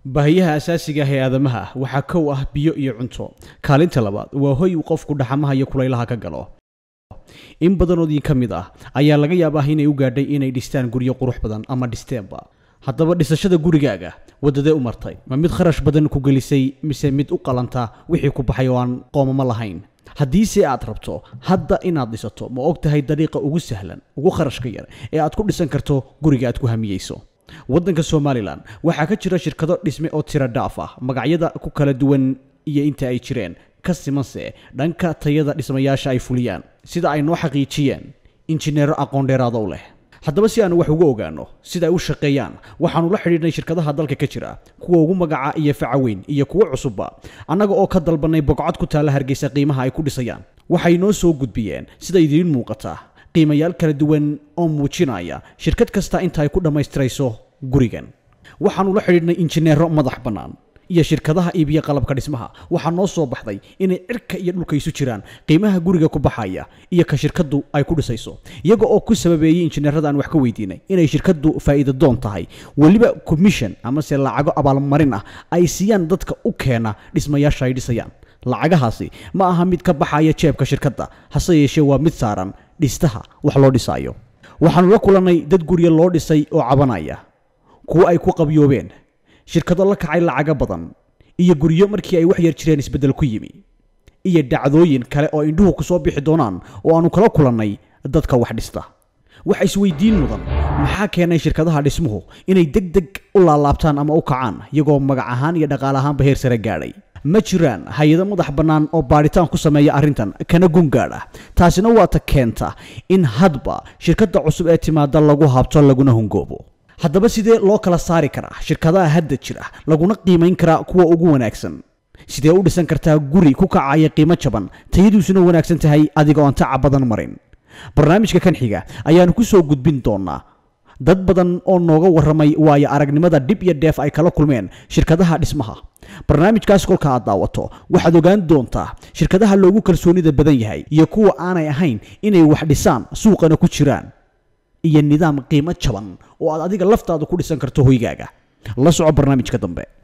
baahiyaha asaasiga ah ee aadamaha waxaa kow ah biyo iyo cunto kaalinta labaad waa hoy uu qofku dhaxamaha iyo kulaylaha ka galo in badanoodii ka mid ah ayaa laga yaabaa inay u gaadhay inay dhistaan guryo qurux badan ama dhisteenba haddaba dhisashada gurigaaga waddadee u martay ma mid kharash badan ku gelisay mise mid u qalanta wixii ku baxay oo aan qoomamo lahayn haddiise aad rabto hadda inaad dhisato ma og tahay dariiqa ugu sahlan ugu kharashka yar ee aad ku dhisan karto guriga aad ku hamiyeyso waddanka somalilan waxaa ka jira shirkado dhisme oo tiro dhaaf ah magacyada ku kala duwan iyo inta ay jireen ka simanse dhanka tayada dhismayaasha ay fuliyaan sida ay noo xaqiijiyeen injineero aqoon dheeraado u leh haddaba si aanu wax uga ogaano sida ay u shaqeeyaan waxaanu la xidhiidhnay shirkadaha dalka ka jira kuwa ugu magaca iyo facaweyn iyo kuwo cusubba annaga oo ka dalbannay bogcad ku taalla hargeysa qiimaha ay ku dhisayaan waxay noo soo gudbiyeen sida idiin muuqata qiimayaal kala duwan oo muujinaya shirkad kasta inta ay ku dhammaystirayso gurigan waxaanu la xidhiidhnay injineero madax bannaan iyo shirkadaha iibiya qalabka dhismaha waxaa noo soo baxday inay cirka iyo dhulka isu jiraan qiimaha guriga ku baxaya iyo ka shirkaddu ay ku dhisayso iyaga oo ku sababeeyey injineerada aan wax ka weydiinay inay shirkaddu faa'iido doon tahay weliba commission amase lacago abaalmarin ah ay siiyaan dadka u keena dhismayaasha ay dhisayaan lacagahaasi ma aha mid ka baxaya jeebka shirkadda hase yeeshee waa mid saaran dhistaha wax loo dhisaayo waxaanu la kulannay dad guryo loo dhisay oo cabanaya kuwo ay ku qabyoobeen shirkado la kacay lacaga badan iyo guryo markii ay wax yar jireen isbeddel ku yimi iyo dhacdooyin kale oo indhuhu ku soo bixi doonaan oo aanu kala kulannay dadka wax dhista waxa isweydiin mudan maxaa keenay shirkadaha dhismuhu inay deg deg u laalaabtaan ama u kacaan iyagoo magac ahaan iyo dhaqaale ahaanba heer sare gaadhay ma jiraan hay-ado madax bannaan oo baadhitaan ku sameeya arrintan kana gungaadh ah taasina waa ta keenta in hadba shirkadda cusub ee timaada lagu habto laguna hungoobo haddaba sidee loo kala saari karaa shirkadaha hadda jira laguna qiimayn karaa kuwa ugu wanaagsan sidee u dhisan kartaa guri ku kacaya qiimo jaban tayadiisuna wanaagsan tahay adigoo aan taca badan marin barnaamijka kan xiga ayaanu ku soo gudbin doonaa dad badan oo nooga warramay waayo aragnimada dhib iyo dheef ay kala kulmeen shirkadaha dhismaha barnaamijkaas kolka aad daawato waxaad ogaan doontaa shirkadaha loogu kalsoonida badan yahay iyo kuwa aanay ahayn inay wax dhisaan suuqana ku jiraan iyo nidaam qiimo jaban oo aad adiga laftaada ku dhisan karto hoygaaga la soco barnaamijka dambe